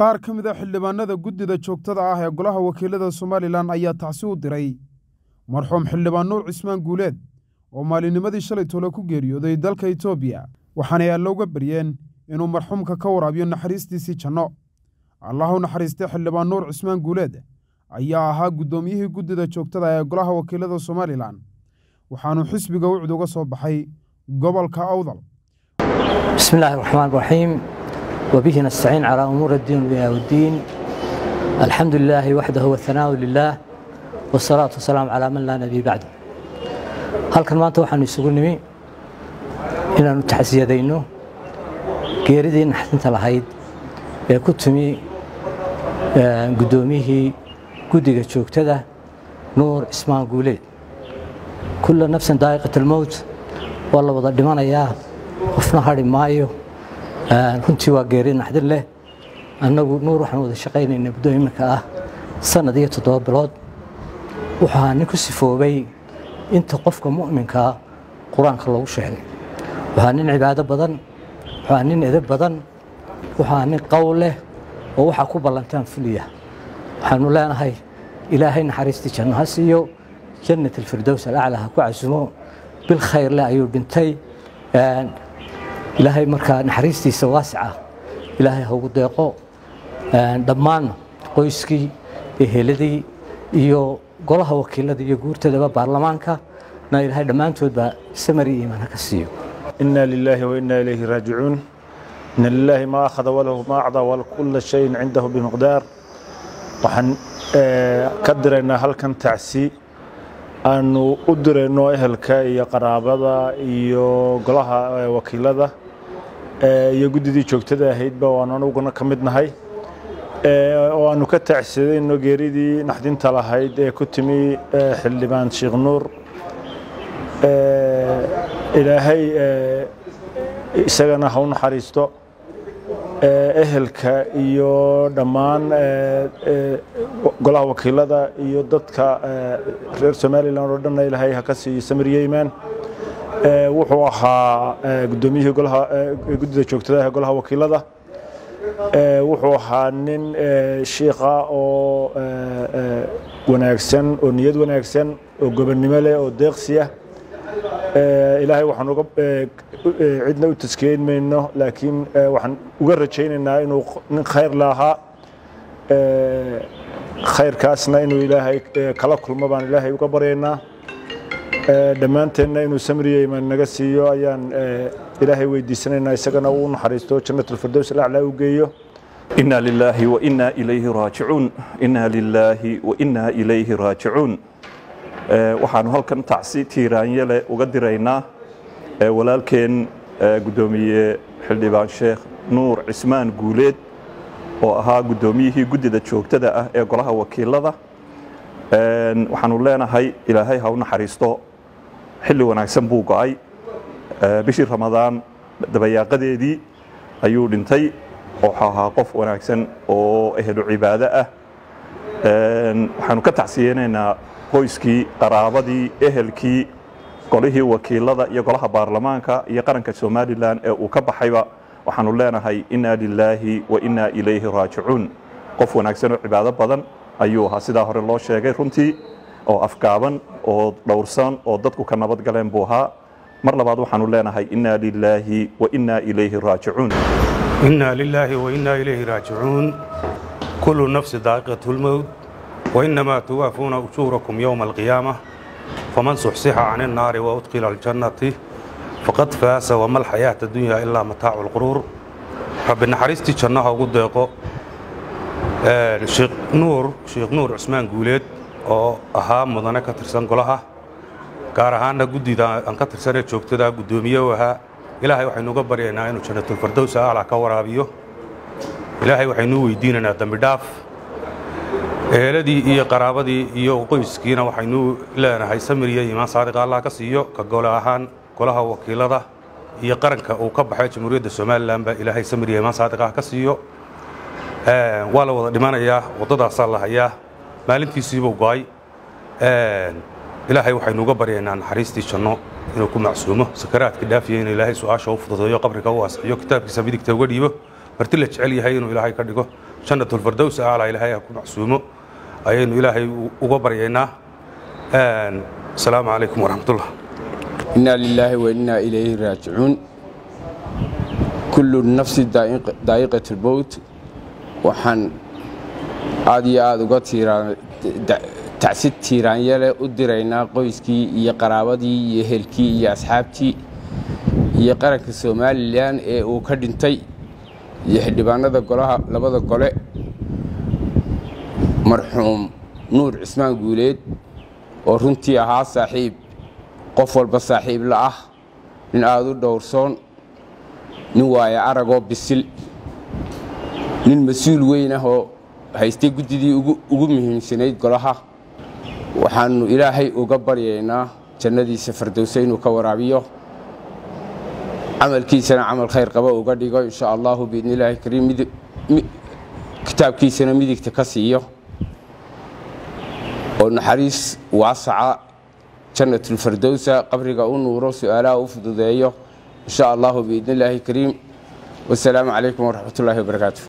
qaar ka mid a xildhibaanada guddida joogtada ah ee golaha wakiilada somalilan ayaa tacsi u diray marxuum xildhibaan nuur cismaan guuleed oo maalinimadii shalay tole ku geeriyooday dalka etoobiya waxaanay alle uga baryeen inuu marxuumka ka waraabiyo naxariistiisii janno allah u naxariistay xildhibaan nuur cismaan guuleed ayaa ahaa guddoomiyihii guddida joogtada ee golaha wakiilada somalilan waxaanuu xisbiga wucd uga soo baxay gobolka awdal بسم الله الرحمن الرحيم وبه نستعين على أمور الدين والدنيا والدين الحمد لله وحده والثناء لله والصلاة والسلام على من لا نبي بعده halkan maanta waxaanu isugu nimi inaanu taxsiyadayno geeridii naxdinta lahayd ee ku timi guddoomiyihii guddiga joogtada nuur ismaan guuleed kulla nafsan daa'iqat almowt waa la wada dhimanayaa qofna hadhi maayo runtii waa geeri naxdin leh annagu nuur waxaan wada shaqaynayna muddo iminka ah sannad iyo toddoba bilood wuxuu ahaa nin ku sifoobay inta qofka mu'minkaa qur-aanka loogu sheegay wuxuu ahaa nin cibaado badan wuxuu ahaa nin edab badan wuxuu ahaa nin qowl leh oo waxaa ku ballantaan fuliya waxaanu leenahay ilaahay naxariistii janno ha siiyo jannat alfirdows alaclaa ha ku casumo bil khayr leh ayuu dhintay ilaahay markaa naxariistiisa waasica ilaahay ha ugu deeqo dhammaan qoyskii eheladii iyo golaha wakiilada iyo guurtadaba baarlamaanka na ilaahay dhammaantoodba samari iimaan ha ka siiyo إنا لله وإنا إليه راجعون إن لله ما أخذ وله ما أعطى وكل شيء عنده بمقدار waxaan ka diraynaa halkan tacsi aanu u dirayno ehelka iyo qaraabada iyo golaha wakiilada iyo guddidii joogtada ahaydba waan anuguna ka mid nahay oo aanu ka tacsidayno geeridii naxdinta lahayd ee ku timi xildhibaan sheekh nuur ilaahay isagana ha u naxariisto ehelka iyo dhammaan golaha wakiilada iyo dadka reer somalilan oo dhanna ilaahay ha ka siiyo samiriye imaan wuxuu ahaa guddoomiyihii golaha guddida joogtada ee golaha wakiilada wuxuu ahaa nin shiikha oo wanaagsan oo niyad wanaagsan oo gobonnimo leh oo deeqsiya ilaahay waxaan uga cidna u taskeyn mayno laakiin waxaan uga rajaynaynaa inuu nin khayr lahaa khayrkaasna inuu ilaahay kala kulmo baan ilaahay uga baryaynaa dhammaanteenna inuu samriye imaan naga siiyo ayaan ilaahay weydiisanaynaa isagana uu naxariisto jannatulfirdows alaclaa u geeyo إنا لله وإنا إليه راجعون إنا لله وإنا إليه راجعون waxaanu halkan tacsi tiiraanye leh uga diraynaa walaalkeen guddoomiye xildhibaan sheekh nuur cismaan guuleed oo ahaa guddoomiyihii guddida joogtada ah ee golaha wakiilada waxaanu leenahay ilaahay ha u naxariisto xilli wanaagsan buu go'ay bishii ramadaan dabayaaqadeedii ayuu dhintay wuxuu ahaa qof wanaagsan oo ehlu cibaado ah waxaanu ka tacsiyeynaynaa qoyskii qaraabadii ehelkii golihii wakiilada iyo golaha baarlamaanka iyo qaranka somalilan ee uu ka baxayba waxaanu leenahay inaa lilaahi wa inaa ilayhi raajicuun qof wanaagsan oo cibaado badan ayuu ahaa sidaa hore loo sheegay runtii oo afgaaban oo dhowrsan oo dadku ka nabad galeen buu ahaa mar labaad waxaanu leenahay inaa lilaahi wa inaa ilayhi raajicuun إنا لله وإنا إليه راجعون كل نفس ذائقة الموت وإنما توافون أجوركم يوم القيامة فمن صحصح عن النار وأدخل الجنة فقد فاز وما الحياة الدنيا إلا متاع الغرور رب نحرستي جنها وقدقو شيخ نور شيخ نور عثمان قوليد oo ahaa mudane ka tirsan golaha gaar ahaanna guddida aan ka tirsanee joogtada guddoomiye u ahaa ilaahay waxaynu uga baryaynaa inuu jannatulfardows aclaa ka waraabiyo ilaahay waxaynu weydiinaynaa dambi dhaaf eheladii iyo qaraabadii iyo qoyskiina waxaynu leenahay samir iyo iimaan saadiqa allah ka siiyo ka gole ahaan golaha wakiilada iyo qaranka uu ka baxay jamhuuriyadda somalilanba ilaahay samir iyo iimaan saadiqa ka siiyo waa la wada dhimanayaa waddadaasaa la hayaa maalintiisiibuu go'ay ilaahay waxaynu uga baryaynaa naxariistii janno inuu ku macsuumo sakaraadka dhaafiya inuu ilaahay su-aasha u fududeeyo qabriga u waasixiyo kitaabkiisa midigta uga dhiibo marti la jecel yahay inuu ilaahay ka dhigo jannatulfardows aala ilaahay ha ku macsuumo ayaynu ilaahay uga baryaynaa asalaamu calaykum waraxmatullah inaa lilaahi wa innaa ilayhi raajicuun kullu nafsi daa'iqat lmowt waxaan aad iyo aad uga tacsid tiiraanyale u diraynaa qoyskii iyo qaraabadii iyo ehelkii iyo asxaabtii iyo qaranka somalilan ee uu ka dhintay iyo xildhibaanada golaha labada gole marxuum nuur cismaan guuleed oo runtii ahaa saaxiib qof walba saaxiib la ah nin aada u dhowrsoon nin waaya aragoo bisil nin mas-uul weyn ah oo haystay guddidii ugu muhiimsanayd golaha waxaannu ilaahay uga baryaynaa jannadiisa fardowse inuu ka waraabiyo camalkiisana camal khayr qaba uga dhigo insha allahu biidni illaahi kariim kitaabkiisana midigta ka siiyo oo naxariis waasaca jannatulfardowsa qabriga u nuuro su-aalaha u fududeeyo insha allahu biidni illaahi kariim wasalaamu calaykum waraxmat ullaahi wabarakaatu